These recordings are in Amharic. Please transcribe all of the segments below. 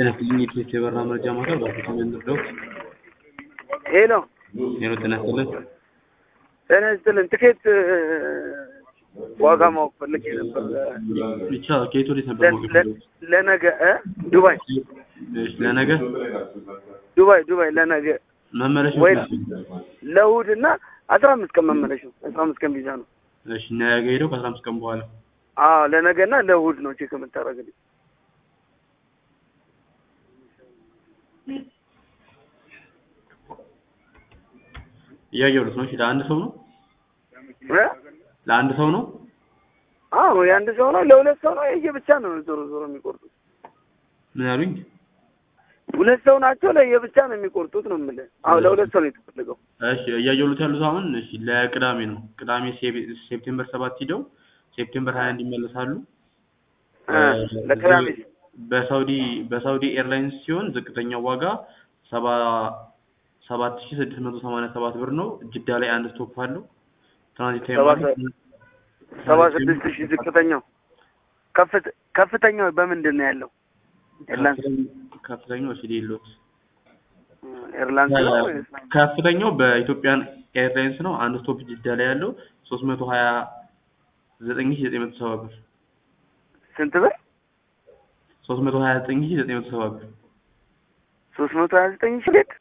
ጤና ይስጥልኝ የበራ መረጃ ማዕከል ባለፉት መንደርደሮች ሄሎ ሄሎ ጤና ይስጥልን ጤና ይስጥልን። ትኬት ዋጋ ማወቅ ፈልጌ ነበር። ብቻ ከየት ወዴት ነበር ለ- ማወቅ ለ- የፈለጉት? ለነገ እ ዱባይ እሺ ለነገ ዱባይ ዱባይ ለነገ መመለሻ ወይ ለእሑድ እና አስራ አምስት ቀን መመለሻው አስራ አምስት ቀን ቪዛ ነው። እሺ ነገ ሄደው ከአስራ አምስት ቀን በኋላ አዎ ለነገ እና ለእሑድ ነው ቼክ የምታደርግልኝ። እያየሁት ነው። እሺ ለአንድ ሰው ነው እ? ለአንድ ሰው ነው። አዎ የአንድ ሰው ነው ለሁለት ሰው ነው የየብቻ ነው ዞሮ ዞሮ የሚቆርጡት። ምን ያሉኝ? ሁለት ሰው ናቸው ለየብቻ ነው የሚቆርጡት ነው የምልህ። አዎ ለሁለት ሰው ነው የተፈለገው። እሺ እያየሁት ያሉት አሁን እሺ ለቅዳሜ ነው። ቅዳሜ ሴፕ- ሴፕቴምበር ሰባት ሂደው ሴፕቴምበር ሀያ አንድ ይመለሳሉ። እ፣ ለቅዳሜ በሳውዲ በሳውዲ ኤርላይንስ ሲሆን ዝቅተኛው ዋጋ ሰባ ሰባት ሺህ ስድስት መቶ ሰማንያ ሰባት ብር ነው። ጅዳ ላይ አንድ ስቶፕ አለው። ትራንዚት ታይም ሰባ አለው። ሰባ ስድስት ሺህ ዝቅተኛው ከፍት ከፍተኛው በምንድን ነው ያለው? ኤርላንስ ከፍተኛው እሺ ሌሎት ኤርላንስ ነው ወይስ? ከፍተኛው በኢትዮጵያን ኤርላይንስ ነው። አንድ ስቶፕ ጅዳ ላይ ያለው ሶስት መቶ ሀያ ዘጠኝ ሺህ ዘጠኝ መቶ ሰባ ብር ስንት ብር? ሶስት መቶ ሀያ ዘጠኝ ሺህ ዘጠኝ መቶ ሰባ ብር ሶስት መቶ ሀያ ዘጠኝ ሺህ ሌት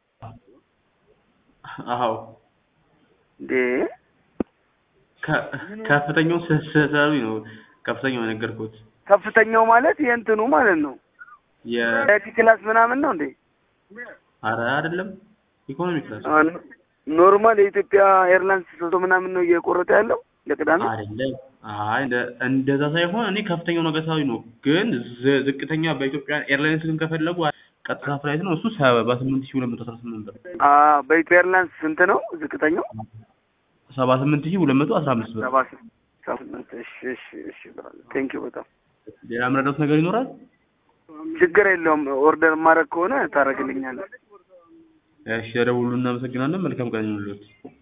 አዎ እንዴ ከ- ከፍተኛው ስ- ስላሉኝ ነው ከፍተኛው የነገርኩት ከፍተኛው ማለት የእንትኑ ማለት ነው የ ቲ ክላስ ምናምን ነው እንዴ? አረ አይደለም ኢኮኖሚ ክላስ አ፣ ኖርማል የኢትዮጵያ ኤርላይንስ ሶቶ ምናምን ነው እየቆረጠ ያለው ለቅዳሜ። አይደለም አይ እንደ- እንደዛ ሳይሆን እኔ ከፍተኛው ነገር ሳቢ ነው ግን ዝ- ዝቅተኛ በኢትዮጵያ ኤርላይንስ ግን ከፈለጉ ቀጥታ ፍላይት ነው እሱ ሰባ ስምንት ሺህ ሁለት መቶ አስራ ስምንት ብር አ በኢትዮጵያ ኤርላይንስ ስንት ነው ዝቅተኛው? ሰባ ስምንት ሺህ ሁለት መቶ አስራ አምስት ብር ሰባ ስምንት እሺ እሺ እሺ ቴንክ ዩ በጣም ሌላ የምረዳት ነገር ይኖራል ችግር የለውም። ኦርደር ማድረግ ከሆነ ታደርግልኛለህ። እሺ ደውሉ እናመሰግናለን መልካም ቀን ይሁንልዎት